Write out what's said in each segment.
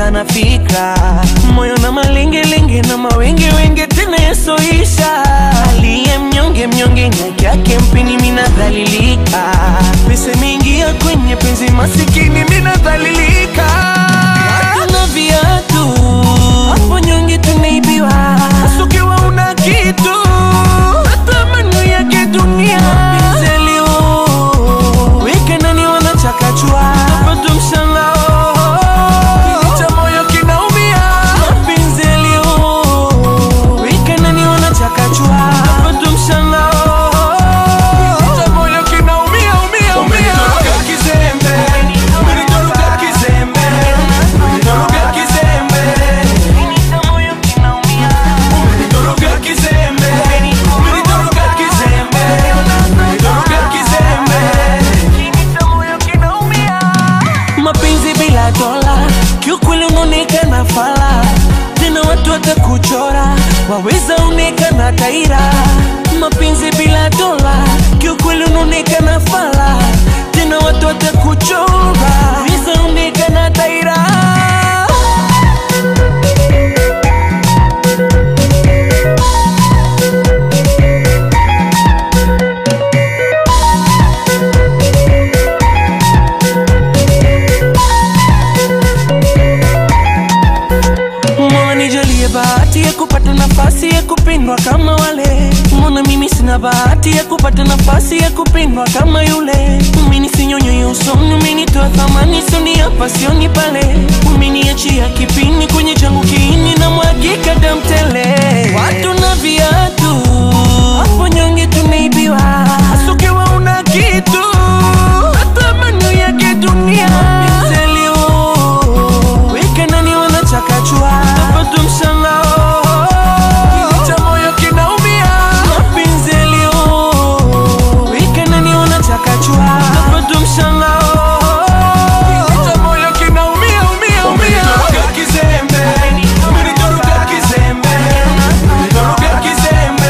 naota na fikra moyo na malingelinge na mawenge wenge tena yasoisha aliye mnyonge mnyonge nyake yake mpini minadhalilika pesa imeingia kwenye penzi masikini minadhalilika hatuna viatu hapo nyonge tunaibiwa ukiwa una kitu matamani yake dunia Penzeli, oh, weke nani wanachakachua napata mshangao cha moyo kinaumia Mapinzeli, oh, weke nani wanachakachua napata mshangao cha moyo kinaumia umia umia kizembe umenitoroka kizembe umenitoroka kizembe umenitoroka kizembe umenitoroka kizembe umenitoroka kizembe mapenzi bila dola kiukweli unaonekana fala tena watu watakuchora waweza onekana taira mapenzi bila dola kiukweli unaonekana fala tena watu watakuchora waweza onekana taira Mola nijalie bahati ya kupata nafasi ya kupendwa kama wale. Mbona mimi sina bahati ya kupata nafasi ya kupendwa kama yule? Mimi sinyonyo usoni, umenitoa thamani, sioni hapa, sioni pale. Umeniachia kipini kwenye changu kiini na mwagika damu tele. Watu na viatu hapo nyonge tunaibiwa, hasa ukiwa una kitu matamani yake dunia Penzeli, oh, weke nani wanachakachua napata mshangao cha moyo kinaumia Mapinzeli, oh, weke nani wanachakachua napata mshangao cha moyo kinaumia umia umia kizembe umenitoroka kizembe umenitoroka kizembe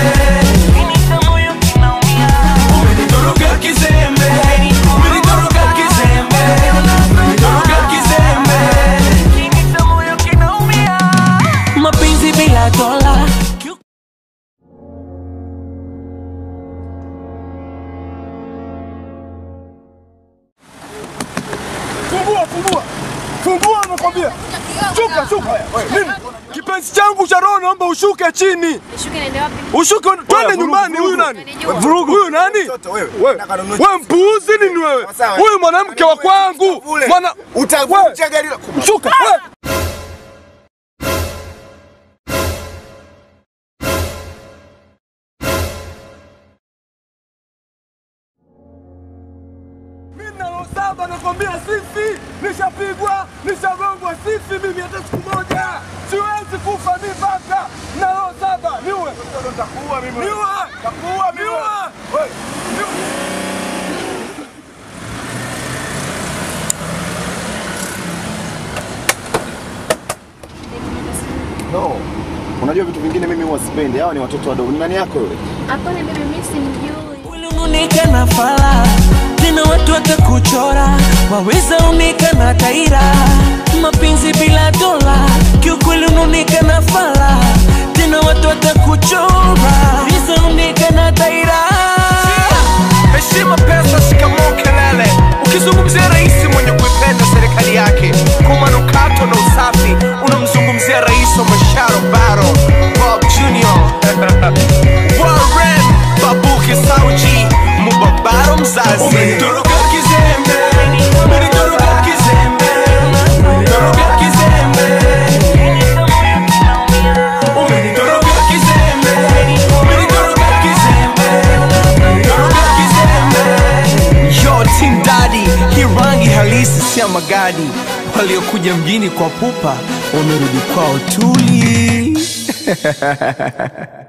umenitoroka kizembe umenitoroka kizembe umenitoroka kizembe mapenzi bila dola Fungua, fungua. Fungua nakwambia. Shuka, shuka. Nini? Kipenzi changu cha roho naomba ushuke chini. Nishuke niende wapi? Ushuke twende nyumbani huyu nani? Unanijua. Vurugu. Huyu nani? wewe. Wewe Nataka ninunue wewe mpuuzi nini wewe? Sawa. Huyu mwanamke wa kwangu. Ule. Mwana Utavunja gari la Shuka. wewe. Mimi na roho saba nakwambia sifi, nishapigwa, nishagongwa sifi mimi hata siku moja. Siwezi kufa mimi baka na roho saba. Niue. Nitakuua mimi. Niue. Nitakuua mimi. Niue. Wewe. No. Unajua vitu vingine mimi huwa sipendi. Hawa ni watoto wadogo. Ni nani yako yule? Hapana bibi, mimi simjui. Kweli unaonekana fala tena watu watakuchora waweza onekana taira mapenzi bila dola kiukweli unaonekana fala tena watu watakuchora waweza onekana taira Heshima, pesa, shikamoo, kelele. Ukizungumzia rais mwenye kuipenda serikali yake kwa manukato na usafi, unamzungumzia rais wa masharo baro Bob Junior Warren Babuki Sauji Mubabaro mzazi Umenitoroka kizembe. Umenitoroka kizembe. Umenitoroka kizembe. Umenitoroka kizembe. Umenitoroka kizembe. Umenitoroka kizembe. Yo Team Daddy, hii rangi halisi si ya magadi. Waliokuja mjini kwa pupa wamerudi kwao tuli.